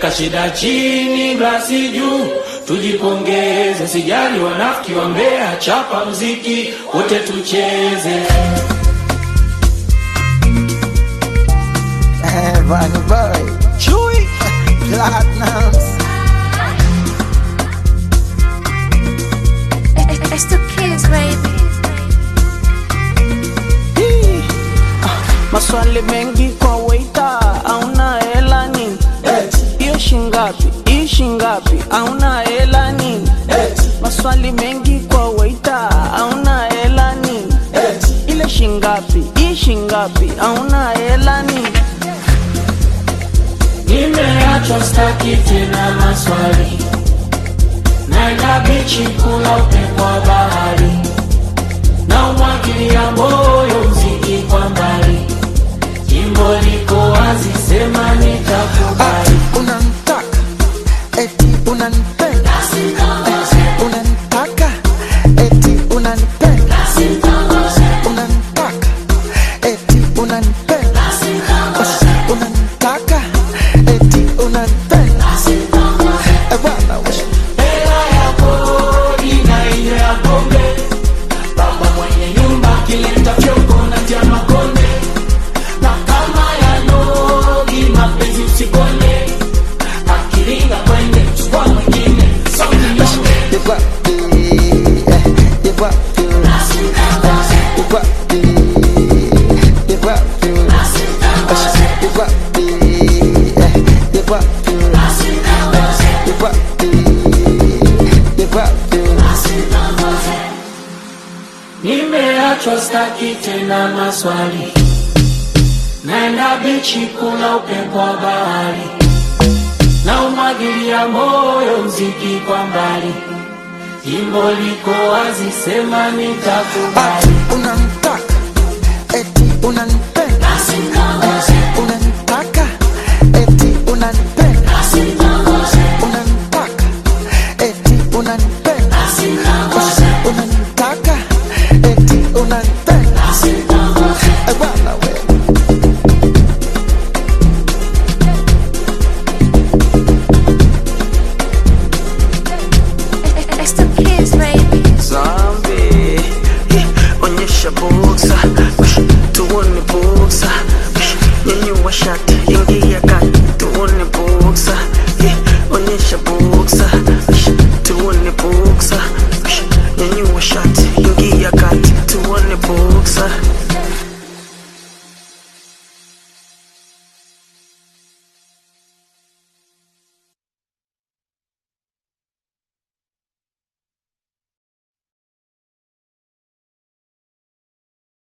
weka shida chini, glasi juu, tujipongeze, sijali wanafiki wa Mbeya, chapa mziki wote tucheze. Eh, Bunny Boy, Chewy, Platinums. It's the kids, baby. Hii, ah, Maswali mengi kwa waita, auna hela nini? Hiyo shingapi? Hii shingapi? Auna hela nini? Maswali mengi kwa waita, auna hela nini? Ile shingapi? Hii shingapi? Auna hela nini? Nimeachwa staki tena maswali, naenda bichi kula upepo wa bahari, na umwagilia moyo mziki kwa mbali, jimbo liko wazi, sema nitakubali. Unanitaka, eti unanipenda. Eh, unanitaka, eti unanipenda. Unanitaka, eti unanipenda. Eh, unanitaka, eti unanipenda. Eh, bwana we. Hela ya kodi na ile ya pombe, baba mwenye nyumba akileta fyongo na tia makonde, na kama ya nogi mapenzi usikonde, akiringa kwende chukua mwingine sauti nyonge. You got the, eh, you got the, eh, you got the, you got the, eh, you got the, eh, you got the, eh, you got the, you got the. Nimeachwa staki tena maswali, naenda bichi kula upepo wa bahari, na umwagilia moyo mziki kwa mbali, jimbo liko wazi, sema nitakubali. Unanitaka, eti unanipenda.